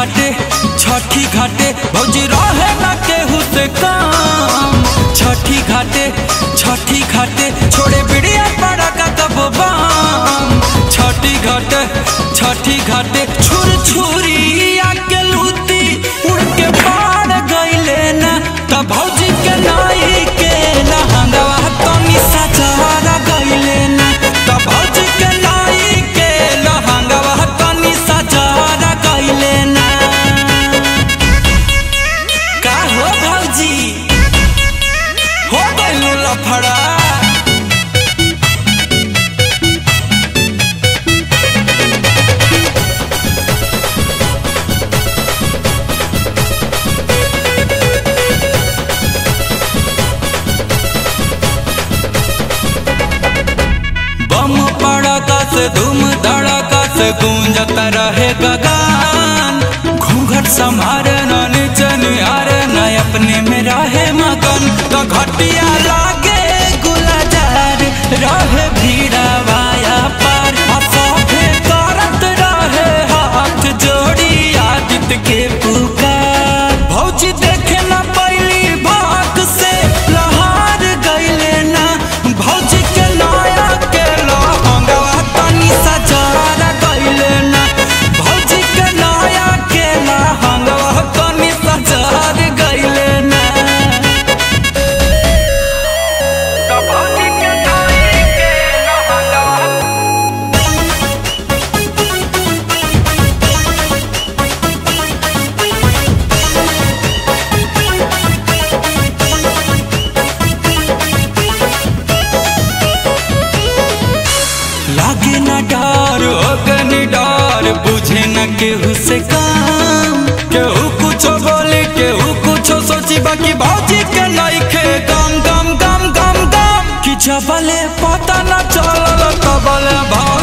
घाटे छठी घाटे भौजी रहे ना केहू से काम छठी घाटे छठी घाटे छोड़े बिड़िया पड़ा का कब बाम छठी घाटे छठी घाटे छुर छुरी आके लूती उड़ के पार गईले ना तब भौजी के नाई के लहंगवा तनी सजारा गईले ना तब भौजी के नाई के लहंगवा तनी सजारा गईले ना का हो भौजी हो गइल लफड़ा बम पड़का से धूम धड़का से गूंजता रहे गगन घूंघट संभारे न नीचे निहारे न अपने में रहे मगन तो घटिया लागे गुलाजार रहे भीड़ा वाया पार आ सभे करत रहे हाथ जोड़ी आदित्य के पुकार भौजी देखे न पैली भाग से लहार गईले ना भौजी के नया के लहंगवा तनी सजार गईले ना भौजी के नया के लहंगवा तनी सजार गईले ना तो भौजी के नया के लहंगवा लागे ना डर अगनी डर बुझे न केहू से काम केहू कुछो बोले केहू कुछो सोची बाकी भौजी के नइखे गम गम गम गम गम कि जबले पता न चलल तबले भौ